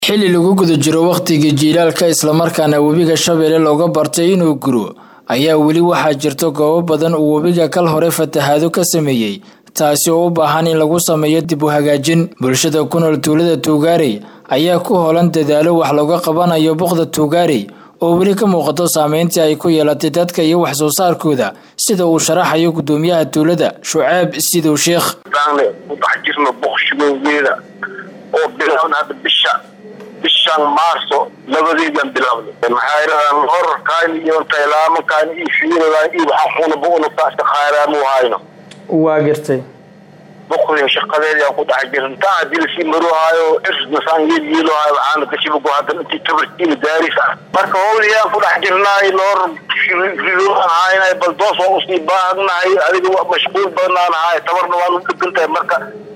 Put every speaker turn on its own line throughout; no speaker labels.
xilli lagu guda jiro wakhtigii jiilaalka islamarkaana webiga shabeelle looga bartay inuu guro ayaa weli waxaa jirta goobo badan uu webiga kal hore fatahaado ka sameeyey taasi oo u baahan in lagu sameeyo dib u hagaajin bulshada ku nool tuulada tuugaarey ayaa ku hoolan dadaalo wax looga qabanayo boqda tuugaarey oo weli ka muuqato saameyntii ay ku yeelatay dadka iyo wax soo saarkooda sida uu sharaxayo gudoomiyaha tuulada shucaab sidow sheekh
jirno boqshigogeeda oo bilaabna hadda bisha bishan maarso labadeedan bilaabnay maxaa yidhahdaan horarkaan iyo taylaamankaan iyo fiiradaan iyo waxaan kunaba unugtaasta khayraamu hayno
waa gartay
boqdin shaqadeedaan ku dhex jirin taa hadii lasii maruhaayo irsnasaan yeelyeelohaayo waxaana gashibago haddan intii tabartiina daaris ah marka howliyaan ku dhex jirnaay loor ridoaan haynay bal doos waa usii baahanahay adiga mashquul badanaan ahay tabarna waan u dhegan tahay marka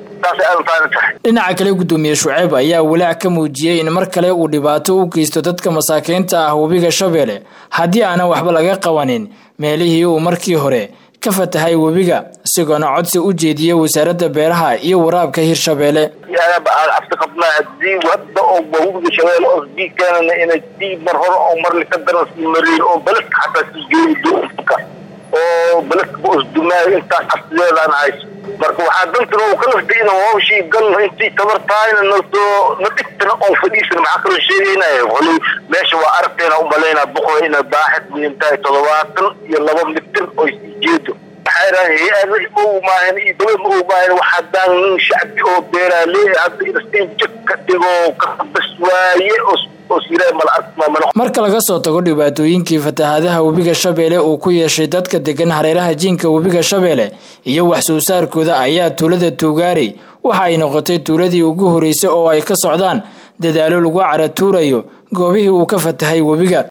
dhinaca kale gudoomiye shuceeb ayaa walaac ka muujiyey in mar kale uu dhibaato u geysto dadka masaakiinta ah webiga shabeelle haddii aanan waxba laga qabanin meelihii uu markii hore ka fatahay webiga isagoona codsi u jeediyey wasaaradda beeraha iyo waraabka hirshabeelle
cabsi qabnaa hadii hadda oo webiga shabeelle oo sii keenana inay sii mar hore oo marli ka daran sii mariin oo balaska xataa sii geeyi doonka oo balaska osdumaayo intaas cabsideedaan hayso marka waxaa dantana uu ka laftay in hawshii galno intii tabartaayna nasoo na dhigtana oon fadhiisan maxaa kaloo sheegaynaya wali meesha waa aragteena u malaynaa boqoda inay baaxid weyn tahay toddobaatan iyo laba mitir oo sii jeedo maxaa yidhaha hay-ada ma umaahan iyo dawlad ma umaahan wax haddaan nin shacbi oo beeraaley hadda inastiin jag ka dhigo kabas waaye
marka laga soo tago dhibaatooyinkii fatahaadaha webiga shabeelle uu ku yeeshay dadka degan hareeraha jiinka webiga shabeelle iyo wax soo saarkooda ayaa tuulada tuugaarey waxa ay noqotay tuuladii ugu horeysay oo ay ka socdaan dadaalo lagu caratuurayo goobihii uu ka fatahay webiga